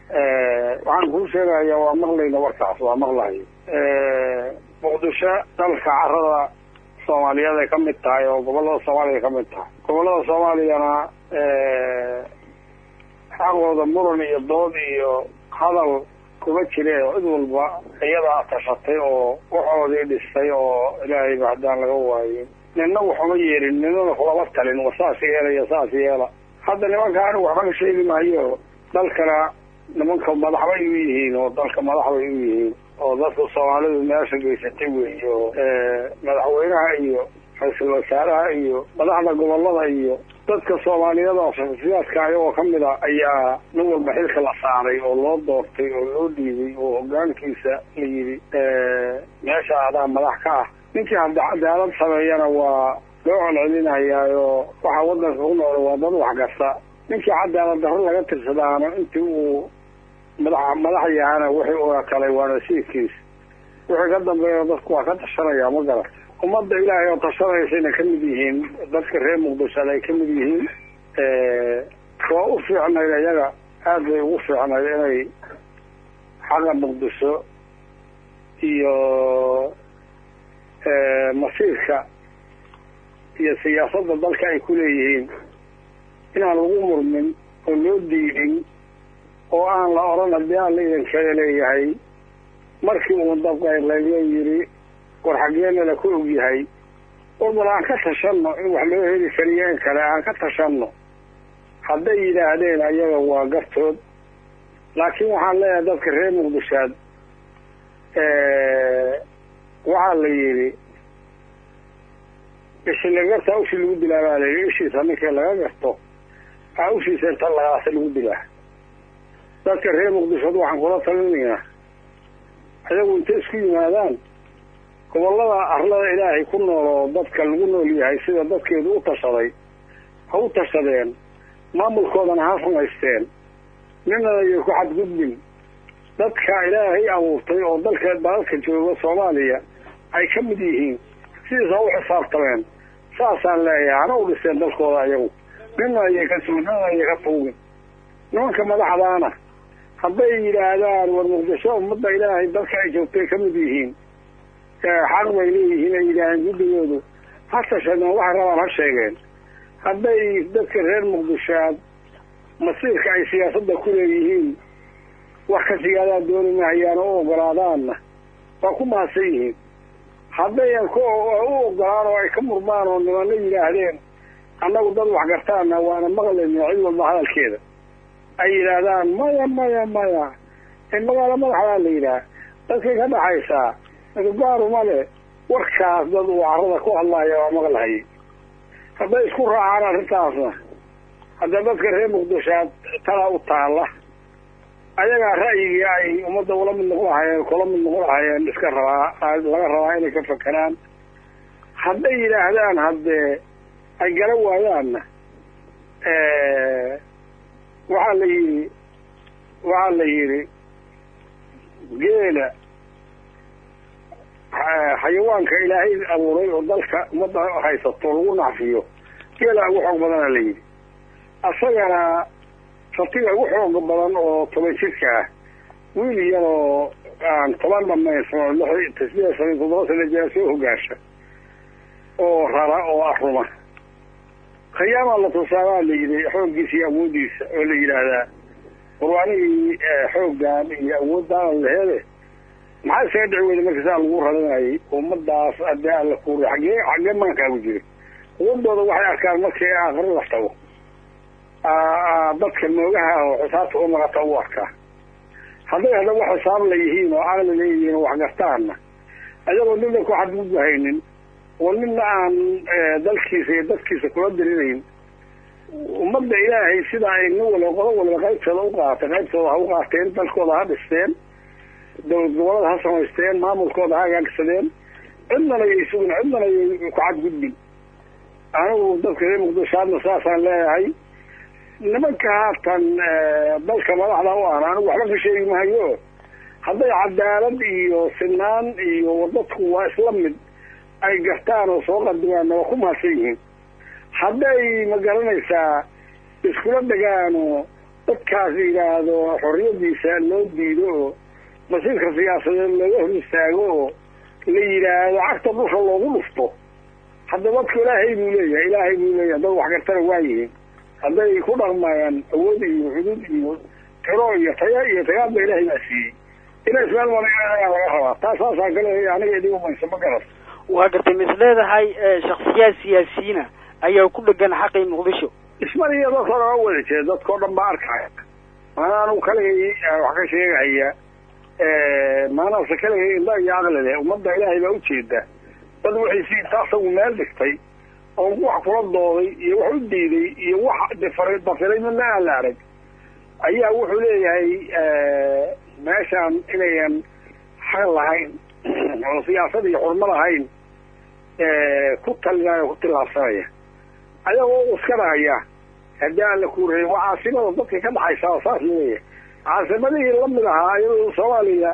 waxaan kuu sheegaya waa maqlayna warkaas waa maqlahay muqdisho dalka carada soomaaliyeed ay ka mid tahay oo gobollada soomaaliya ay ka mid tahay gobollada soomaaliyana xaqooda muran iyo dood iyo hadal kuma jire cid walba iyadaa tashatay oo waxoodii dhistay oo ilaahayba haddaan laga waayin nina waxuma yeelin ninana kulama talin wa saas yeelaya saas yeela hadda nimanka anigu waxba ka sheegi maayo dalkana nimanka madax bay u yihiin oo dalka madax bay u yihiin oo dadka soomaalidu meesha geysatay wey oo madaxweynaha iyo ra-iisul wasaaraha iyo madaxda gobolada iyo dadka soomaaliyeed oo shaksiyaadka ayagoo kamid a ayaa nin walba xilka la saaray oo loo doortay oo loo dhiibay oo hogaankiisa la yidhi meesha adaa madax ka ah ninkii hadda cadaalad sameeyana waa loo colcelinayaayo waxaa wadanka ku nool waa dad waxgarta ninkii cadaalad darro laga tirsadaana intii uu madax madax yahana wixii uga kalay waa nasiibkiis wixii ka dambeeya dadku waa ka tashanaya ma garata ummadda ilaahay oo tashanaysayna ka mid yihiin dadka reer muqdishada ay ka mid yihiin waa u fiicnayd iyaga aad bay ugu fiicnayd inay xaqa muqdisho iyo masiirka iyo siyaasadda dalka ay ku leeyihiin inaan lagu murmin oo loo diidin oo aan la odhan haddii aan la idankeeda leeyahay markii uu dabqayrlayyo yidhi war xaggeenala ku og yahay war bal aan ka tashanno in wax loo heli kariyo in kale aan ka tashanno hadday yidhaahdeen ayaga waa gartood laakiin waxaan leeyahay dadka reer muqdishaad waxaa la yidhi ishi laga gartaa ushii lagu dilaa baa la yidhi ishiisa ninkii laga garto aa ushiisa inta lagaasa lagu dilaa dadka reer muqdishood waxaan kula talinaynaa ayagu intay isku yimaadaan gobollada arlada ilaahay ku nool oo dadka lagu nool yahay sida dadkeedu u tashaday ha u tashadeen maamulkoodana ha samaysteen ninana iyo ku xadgudbin dadka ilaahay abuurtay oo dalka dalalka jooga soomaaliya ay ka mid yihiin sidiis ha u xisaabtameen saasaan leeyahay hana u dhiseen dalkooda ayagu nina ayay ka soo nina ayay ka tuugin nimanka madaxdaana hadday yidhaahdaan war muqdisho ummadda ilaahay dalka ay joogtay ka mid yihiin xaq bay leeyihiin ay yidhaaheen guddigoodu ha tashadeen waxay rabaan ha sheegeen hadday dadka reer muqdishoaad masiirka ay siyaasadda ku leeyihiin wax ka sigaadaa dooni mahayaan oo u ogolaadaanna waa ku mahadsan yihiin haddayan ku u ogolaan oo ay ka murmaan oo nimano yidhaahdeen annagu dad waxgartaana waana maqlayna cid walba hadalkeeda ay yidhaahdaan maya maya maya in magaalo madaxdaa la yidhaah dadkay ka dhaxaysaa gaaruma le warkaas dad uu carada ku hadlaya waa maqlahayay hadday isku raacaan arrintaasna hadda dadka reer muqdishoad talaa u taalla ayagaa ra'yigii ay ummadda ula mid noqon lahayeen kula mid noqon lahayeen iska rabaa laga rabaa inay ka fakeraan hadday yidhaahdaan haddee ay gala waayaanna waxaa la yidhi waxaa la yidhi geela xayawaanka ilaahay abuuray oo dalka ummadda haysato lagu nacfiyo geela ugu xoog badana la yidhi asagana ratiga ugu xooga badan oo toban jirka ah wiil iyadoo aan toban dhamaysano lix tasbiya shan toddoba sana jira soo hogaasha oo rara oo aruma khiyaamaa la tusaabaa la yidhi xooggiisa iyo awooddiisa oo la yidhaahdaa qurbaanihii xooggan iyo awooddaana laheede maxaa isaga dhici weyda marka saa lagu ralinayay ummadaas haddii alla kuuri xaggee xaggee maankaagu jira quwadooda waxay arkaan markii aakhiro la tago dadka moogaha oo xisaabta u naqata u arkaa hadday haddaba xisaab la yihiin oo caqli leeyihiin oo waxgartaana ayagoo nina ku xadgudbahaynin oo nina aan dalkiisa iyo dadkiisa kula dirinayn ummadda ilaahay sida ay nin waliba qodo waliba qaybtooda u qaatay qaybtooda ha u qaateen dalkooda ha dhisteen dowlad gobolada ha samaysteen maamulkooda ha hagaagsadeen cidnana yay sugin cidnana yay ku xadgudbin anigu dadka reer muqdishaadna saasaan leeyahay nimanka haatan dalka madaxda u ahna anigu waxba ka sheegi mahayo hadday cadaalad iyo sinaan iyo dadku waa isla mid ay gartaan oo soo qadimaan waa ku mahadsan yihiin hadday ma garanaysaa iskula degaano dadkaas yidhaahdo xorriyadiisa loo diido oo masiirka siyaasadeed looga hor istaago oo la yidhaahdo cagta dhusha loogu dhufto hadda dadku ilaahay buu leeyahay ilaahay buu leeyahay dad waxgartana waayihiin hadday ku dhaqmayaan awood iyo xudud iyo tiro iyo taya iyo tagaadba ilaahay baa siiyey inay ismeel marayaa laga rabaa taa saasaan ka leeyahay aniga idin umaysa ma garat waa gartay mis leedahay shaksiyaad siyaasiyiina ayaa ku dhegan xaqii muqdisho ismariya dadkoo dhan wada jeeda dadkao dhan baa arkaya maana anugu kaligay wax ka sheegahaya maanaase kaligay indha iyo aqli leh ummadda ilaahay baa ujeeda dad waxay si inta asagu meel dhigtay oo wax kula dooday iyo wax u diiday iyo wax difar dafiray midna aan la arag ayaa wuxuu leeyahay meeshaan inayan xaq lahayn oo siyaasad iyo xurmo lahayn ku talinaya ku tillaabsanaya ayagoo uskanaya haddii aan la kuurayy waa caasimada dadka ka dhaxaysa oo saas leeyahay caasimadihii lamid ahaa iyadoo soomaaliya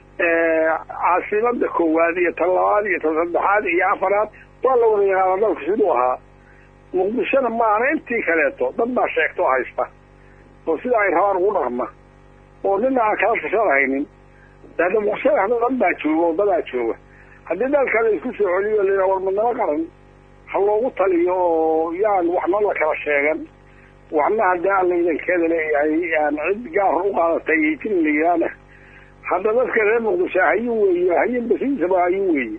caasimada koowaad iyo tan labaad iyo tan saddexaad iyo afaraad waa la wada yaqaana dalku siduu ahaa muqdishona maana intii kaleeto dad baa sheegto haysta oo sida ay rabaan ugu dhaqma oo nina aan kala tashanahaynin hadda muqdishada hadda dad baa jooga oo dadaa jooga haddii dalka la isku soo celiyo la war midnimo qaran ha loogu taliyo oo yaan waxna la kala sheegan waxna haddii aan laydankeeda leeyahay aan cid gaar u qaadatay iyo jin la yidhaana hadda dadka reer muqdisho hayin weeye hayin basiisaba hayin weeye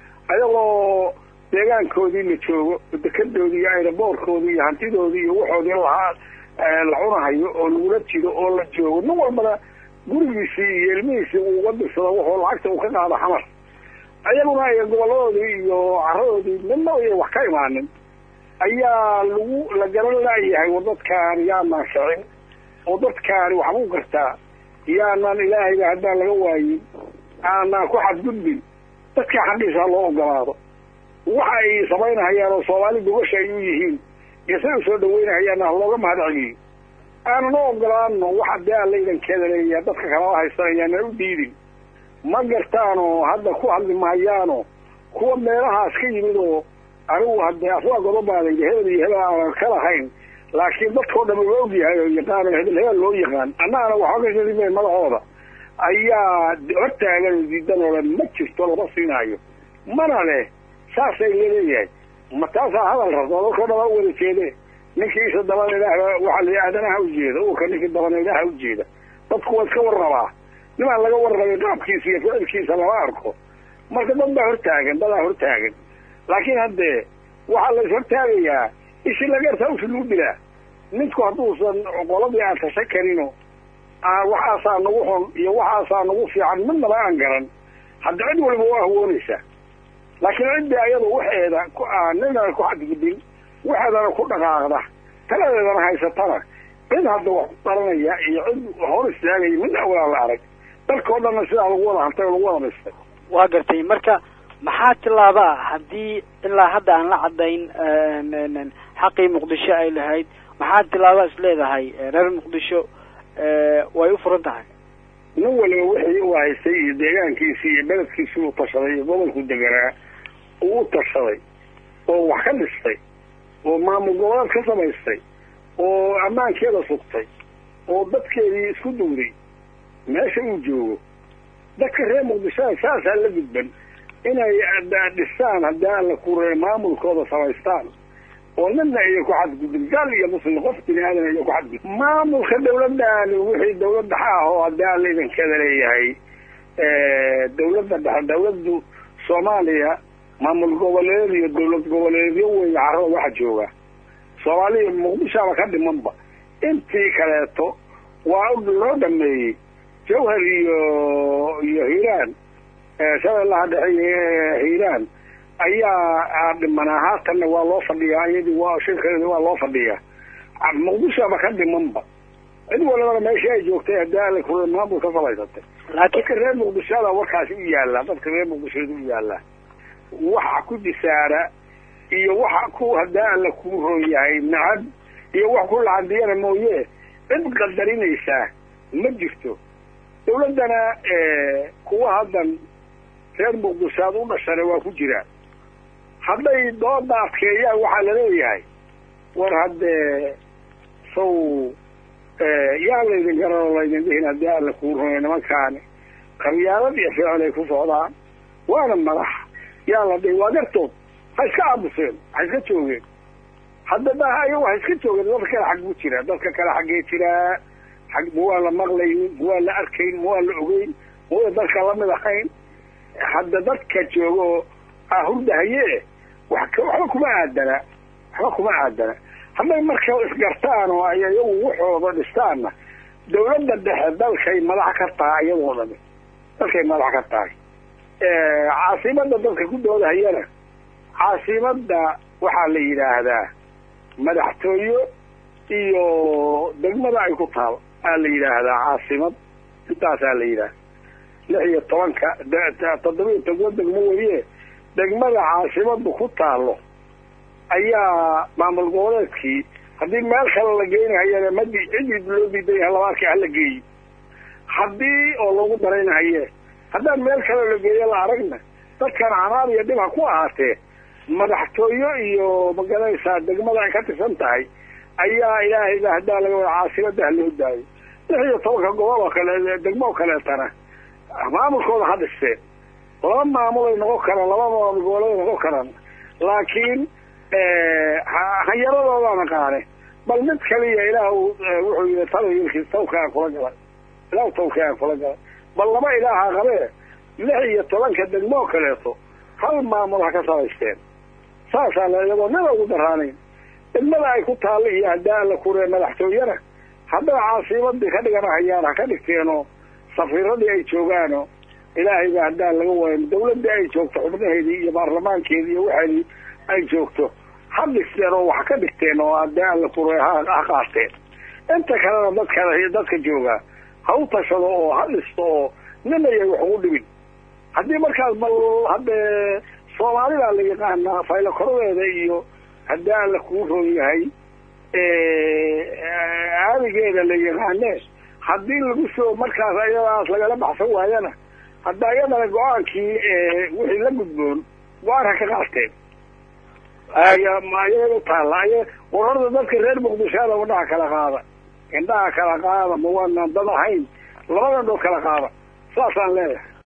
ayagoo deegaankoodii la joogo dekadoodii iyo ayraboorkoodii iyo hantidoodii iyo waxoodii lahaa la cunahayo oo lagula jiro oo la joogo nin walbana gurigiisii iyo ilmihiisii uu uga dirsado wuxuu lacagta uu ka qaado xamar ayaguna ay goboladoodii iyo caradoodii midna ay wax ka imaanin ayaa lagu la garan laayahay war dadkaan yaanaan kicin oo dadkaani waxbuu gartaa yaanaan ilaahayba haddaan laga waayin aanaan ku xadgudbin dadka xaqiisa loo ogolaado waxa ay samaynahayaan oo soomaali gobasha ay u yihiin iyo say u soo dhaweynahayaan halooga mahad celiyo aanan u ogolaano waxa dee aan laydankeeda leeyahay dadka kalala haysanayaana u diidin ma gartaanoo hadda ku hadli mahayaano kuwa meelahaas ka yimid oo anigu haddee aswaa godobaaday hebel iyo hebel aanan ka lahayn laakiin dadkao dhan uga ogyahay oo yaqaan oo hebel hebel loo yaqaan annaana waxba ka shadimayn madahooda ayaa hortaagan oo diidan oo dhan ma jirto lama siinaayo mana leh saasay laleeyahay ma taasaa hadal rabto dadkao dhan a u wada jeede ninkii isa dabana ilaah waxaa la aadanaha ujeeda uka ninkii dabana ilaaha ujeeda dadku waa iska warrabaa nimaan laga warrabay qaabkiisa iyo ficilkiisa lama arko marka dad baa hortaagan dadaa hortaagan laakiin haddee waxaa la is hortaagayaa ishi lageertaa usi lagu dilaa ninku hadduusan qoladii aan tashan karino waxaasaa nagu xun iyo waxaasaa nagu fiican midnaba aan garan hadda cid waliba waa hawoonaysaa laakiin ciddii ayada waxeeda ninana ku xadgudin waxeedana ku dhaqaaqda taladeedana haysatana cid hadda wax ku daranaya iyo cid hor istaagaya mid awalaa la arag dalkao dhanna sidaa lagu wada hantay oo lagu wada dhistay waa gartay marka maxaa tilaaba ah haddii ilaa hadda aan la caddayn xaqii muqdisho ay lahayd maxaa tilaaba is leedahay reer muqdisho way u furan tahay nin waliba wixii u haystay iyo deegaankiisii iyo beledkiisii uu tashaday iyo gobolku deganaa uu u tashaday oo wax ka dhistay oo maamul goboleed ka samaystay oo ammaankeeda sugtay oo dadkeedii isku duuray meesha uu joogo dadka reer muqdishoda saasaa la gudban inay dhistaan haddii aan la kureey maamulkooda samaystaan oo nina iyo ku xadgudbin gaal iyo muslim qof bini aadan iyo ku xadgudbin maamulka dawladdaani wixii dawlad dhexe ah oo haddii aan laydankeeda leeyahay dawladda dhexe dawladdu soomaaliya maamul goboleed iyo dawlad goboleedyo weeye carrada waxa jooga soomaaliya muqdishoaba ka dhimanba intii kaleeto waa loo dhameeyey jawhar iyo iyo hiiraan shabeellaha dhexe hiiraan ayaa dhimanaa haatanna waa loo fadhiyaa iyadii waa shirkeedi waa loo fadhiyaa muqdishoaba ka dhimanba cid walibana meeshii ay joogtay haddii ala kure maamul ka samaysatay dadka reer muqdishoda warkaasi u yaallaa dadka reer muqdishoda u yaallaa waxa ku disaara iyo waxa ku haddii alla kuu roon yahay nacab iyo wax ku lacadiyana mooye cid qadarinaysaa ma jirto dawladdana kuwa haddan reer muqdishoad u dhashana waa ku jiraan hadday dooda adkeeyaan waxaa laleeyahay war haddee saw yaa laydin garan oo laydin dhihin haddii alla kuu rumay nimankaani qabyaalad iyo ficil ay ku socdaan waana madax yaa la dhihi waa gartood ha iska aabuseen ha iska joogeen hadda da ayagu ha iska joogeen dadka kale xag buu jiraa dadka kale xaggee jiraa xag ma waa la maqlayn ma waa la arkayn ma waa la ogeyn ma waa dadka lamid ahayn hadda dadka joogo hurdahaye wax waxba kuma aadana waxba kuma aadana hadday marka isgartaan oo ay iyagu waxooda dhistaanna dawladda dhexe dalkay madax ka tahay iyadoo dhami dalkay madax ka tahay caasimada dadka ku doodahayana caasimada waxaa la yidhaahdaa madaxtooyo iyo degmada ay ku taal aa la yidhaahdaa caasimad intaasaa la yidhaahda lix iyo tobanka toddobiyo toban degmo weye degmada caasimadu ku taalo ayaa maamul goboleedkii haddii meel kale la geynahayana madi cidii loo diidan yaha labaadka hala geeyi haddii oo lagu daraynahaye haddaan meel kale la geeyo la aragna dadkan canaab iyo dhib ha ku ahaatee madaxtooyo iyo magaranaysaa degmada ay ka tirsan tahay ayaa ilaahayba haddaa laga wada caasimada ha loo daayo lix iyo tobanka gobol oo kale degmo oo kaleetana maamulkooda ha dhisteen laba maamul ay noqon karaan laba maamul goboleed ay noqon karaan laakiin hanyaradoodaana qaane bal mid kaliya ilaah wuxuu yii talayilkiis tawkaan kula galay ilaah tawkaan kula galay bal laba ilaaha qabee lix iyo tobanka degmoo kaleeto hal maamul ha ka samaysteen saasaa la iyadoo nida ugu daraanayn degmada ay ku taalla iyo haddaa la kuree madaxtooyana hadday caasimadii ka dhiganahayaan ha ka dhigteenoo safiiradii ay joogaano ilaahayba haddaan laga wayn dawladdii ay joogto xubnaheedii iyo baarlamaankeedii iyo waxeedii ay joogto ha dhisteen oo wax ka dhigteen oo haddii alla kure ha qaateen inta kalena dadka dadka joogaa ha u tashado oo ha dhisto oo nin ayay wax ugu dhibin haddii markaas bal haddee soomaalida la yaqaanaa faylo koradeeda iyo haddii alla kuu roon yahay aadigeeda la yaqaane haddii lagu soo markaas ayadaas lagala baxsan waayana hadda iyadana go-aankii wixii la gudboon go-aan ha ka qaateen ayaga utaalla ay wararda dadka reer muqdishoada indhaha kala qaada indhaha kala qaada ma waanaan dad ahayn labadan dhood kala qaada saasaan leeyahay